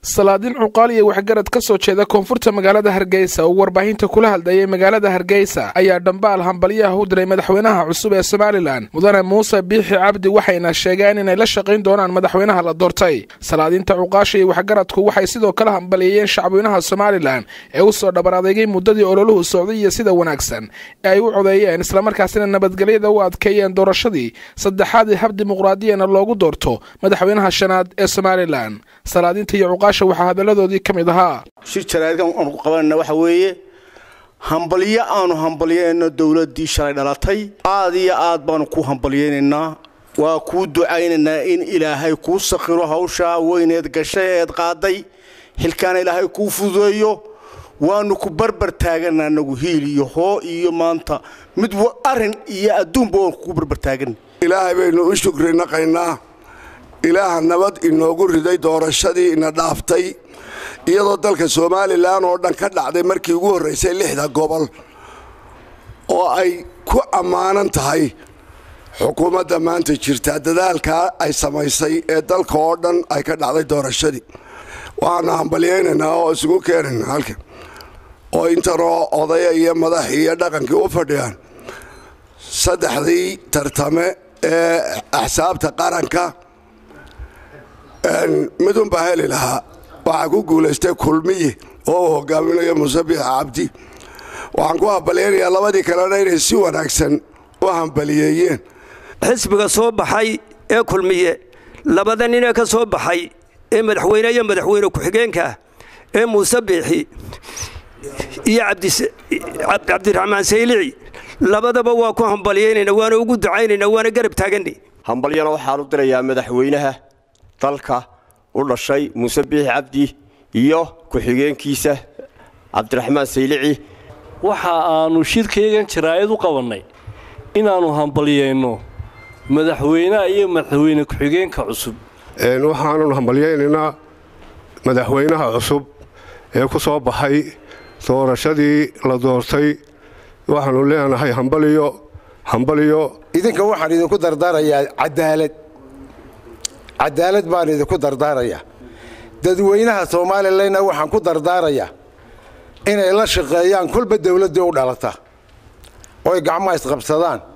salaadiin cuqaal iyo waxgarad ka soo jeeda koonfurta magaalada hargeysa oo warbaahinta kula hadlayay magaalada hargeysa ayaa dhambaal hambalyaha u diray madaxweynaha cusub ee somalilan mudane muuse biixi cabdi waxayna sheegeen inay la shaqayn doonaan madaxweynaha la doortay salaadiinta cuqaasha iyo waxgaradku waxay sidoo kale hambalyeeyeen shacweynaha somalilan ee u soo dhabar adeegay muddadii ololuhu socday iyo sida wanaagsan ee ay u codeeyeen islamarkaasina nabadgelyada u adkeeyeen doorashadii saddexaad ee hab dimuqraadiyana loogu doorto madaxweynaha shanaad ee somalilan salaadiinta iyo cuqaasha waxaa hadaladoodii ka mid ahaa shir jaraadkan aanu ku qabanayna waxa weeye hambalyo aanu hambalyayno dowladdii shalay dhalatay aad iyo aad baanu ku hambalyaynaynaa waa kuu ducaynaynaa in ilaahay kuu sakhiro hawshaa weyneed gashay eed qaaday xilkaana ilaahay kuu fududeeyo waanu ku barbar taagana anagu hiil iyo hoo iyo maanta mid arin iyo adduunba waanu kugu barbar taagan ilaahay baynu u shukri naqaynaa ilaaha nabad inoogu riday doorashadii ina dhaaftay iyadoo dalka somalilan oo dhan ka dhacday markii ugu horraysay lixda gobol oo ay ku ammaanan tahay xukuumadda maanta jirta dadaalkaa ay samaysay ee dalka oo dhan ay ka dhacday doorashadii waxaanu hambalyaynaynaa oo isugu keenaynaa halkan oo intanoo odaya iyo madaxii iyo dhaqankii u fadhiyaan saddexdii tartame ee axsaabta qaranka midunbaa heli lahaa waxaa ku guulaystay kulmiye oo uu hogaaminayo muuse biix cabdi waxaan ku hambalyaynayaa labadii kalena inay si wanaagsan u hambaliyeeyeen xisbiga soo baxay ee kulmiye labada ninee ka soo baxay ee madaxweyne iyo madaxweyne ku-xigeenkaah ee muuse biixi iyo cabdiraxmaan saylici labadaba waa ku hambalyaynayna waana ugu ducaynayna waana garab taagana hambalyana waxaan u dirayaa madaxweynaha dalka u dhashay muuse biixi cabdi iyo ku-xigeenkiisa cabdiraxmaan saylici waxa aanu shirkaygan jaraa'id u qabannay inaannu hambalyayno madaxweynaha iyo madaxweyne ku-xigeenka cusub waxaannu hambalyaynaynaa madaxweynaha cusub ee ku soo baxay doorashadii la doortay waxaannu leenahay hambaliyo hambaliyo idinka waxaan idinku dardaarayaa cadaalad cadaalad baan idinku dardaarayaa dadweynaha somalilanna waxaan ku dardaarayaa inay la shaqeeyaan kolba dawladdii u dhalata oo ay gacmaha isqabsadaan